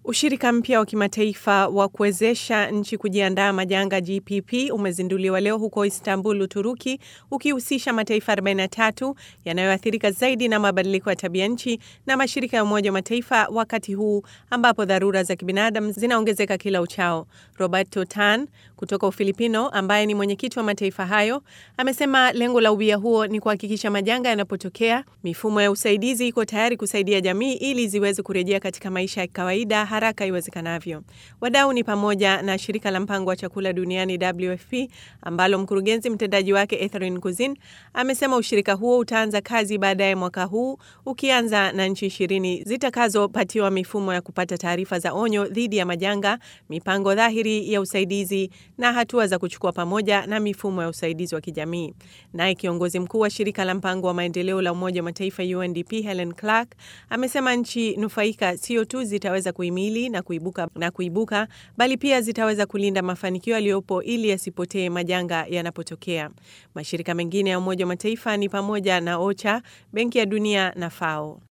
Ushirika mpya wa kimataifa wa kuwezesha nchi kujiandaa majanga GPP umezinduliwa leo huko Istanbul, Uturuki, ukihusisha mataifa 43 yanayoathirika zaidi na mabadiliko ya tabia nchi na mashirika ya Umoja wa Mataifa, wakati huu ambapo dharura za kibinadamu zinaongezeka kila uchao. Roberto Tan kutoka Ufilipino, ambaye ni mwenyekiti wa mataifa hayo, amesema lengo la ubia huo ni kuhakikisha majanga yanapotokea, mifumo ya usaidizi iko tayari kusaidia jamii ili ziweze kurejea katika maisha ya kawaida haraka iwezekanavyo. Wadau ni pamoja na shirika la mpango wa chakula duniani WFP, ambalo mkurugenzi mtendaji wake Ethrin Kuzin amesema ushirika huo utaanza kazi baadaye mwaka huu, ukianza na nchi ishirini zitakazopatiwa mifumo ya kupata taarifa za onyo dhidi ya majanga, mipango dhahiri ya usaidizi na hatua za kuchukua pamoja na mifumo ya usaidizi wa kijamii. Naye kiongozi mkuu wa shirika la mpango wa maendeleo la Umoja wa Mataifa UNDP Helen Clark amesema nchi nufaika sio tu zitaweza kuhimili na kuibuka, na kuibuka bali pia zitaweza kulinda mafanikio yaliyopo ili yasipotee majanga yanapotokea. Mashirika mengine ya Umoja wa Mataifa ni pamoja na OCHA, Benki ya Dunia na FAO.